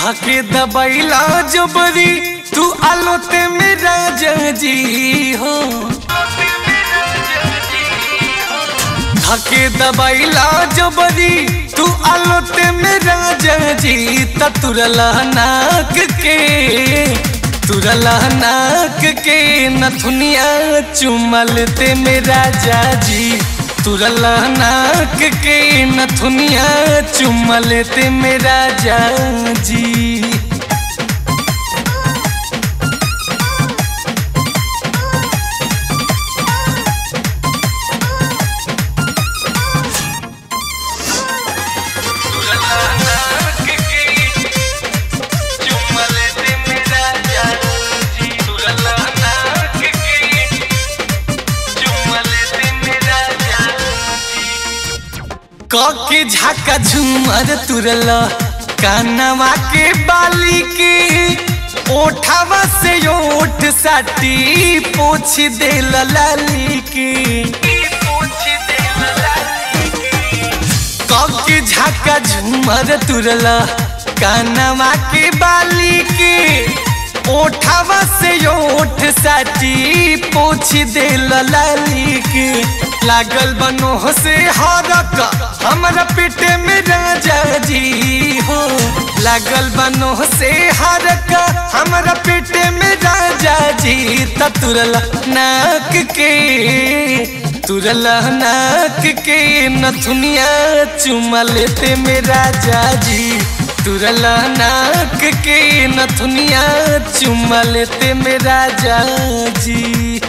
धके दबैला जबरी तू आलोते मेरा जी हो धके दबैला जबरी तू आलोते मेरा जी त तुरला नाक के तुरला नाक के नथुनिया चुमलते मेरा जाजी तुरला नाक के नथुनिया चुमलते मेरा जाजी के झाका झूमर तुरला कानवा के बाली के ओठावा से ओठ साटी पोछ दे लाली के के झाका झूमर तुरला कानवा के बाली के ओठावा से ओठ साटी पोछ दे लाली के लागल बनो से हरक हमरा पेटे में राजा जी हो लागल बनो से हरक हमरा पेटे में राजा जी त तुरला नाक के तुरला नाक के नथुनिया चुमा लेते में राजा जी तुरला नाक के नथुनिया चुमा लेते में राजा जी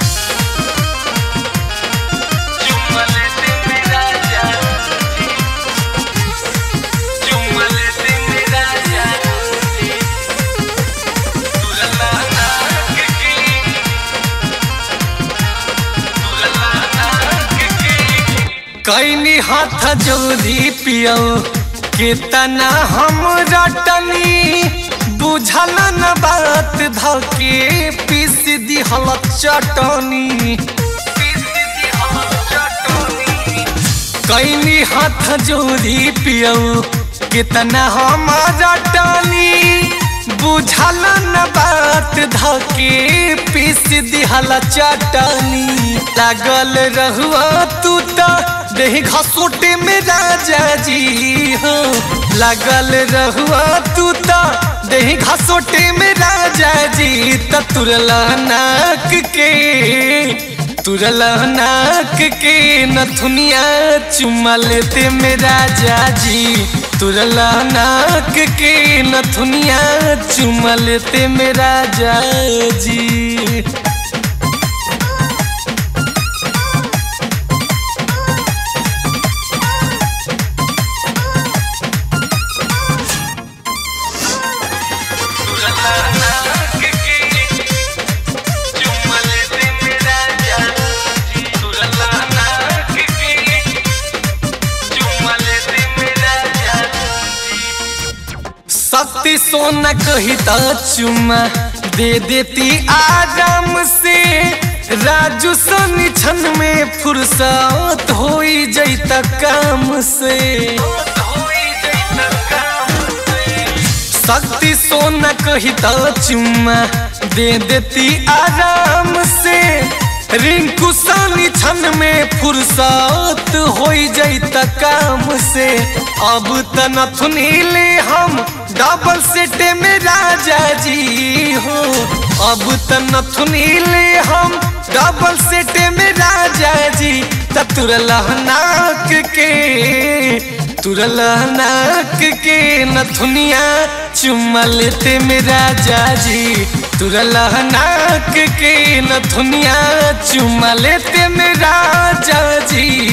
कैनी हाथ जोड़ी पियो कितना हम रटनी बुझल न बात धके पीस दिहल चटनी कैनी हाथ जोड़ी पियो कितना हम रटनी बुझल न बात धके पीस दिहल चटनी लागल रहुआ तू तो देह घसोटे में राजा जी हो लागल रहुआ तू तो देह घसोटे में राजा जी त तुरला नाक के तुरला नाक के नथुनिया चुमा लेते में राजा जी तुरला नाक के नथुनिया चुमा लेते में राजा जी शक्ति सोना कही तो चुमा दे देती आराम से राजू सनी छन में फुर्सत हो जैत काम से शक्ति सोना कही तो चुमा दे देती आराम से रिंकू सानी छन में फुर्सत हो जैत काम से अब तनथुनी ले हम डबल सेट में राजा जी हो अब तनथुनी ले हम डबल सेट में राजा जी तुरला नाक के तुरला नाक के नथुनिया चुम्मा लेते में राजा जी तुरला नाक के नथुनिया चुम्मा लेते में राजा जी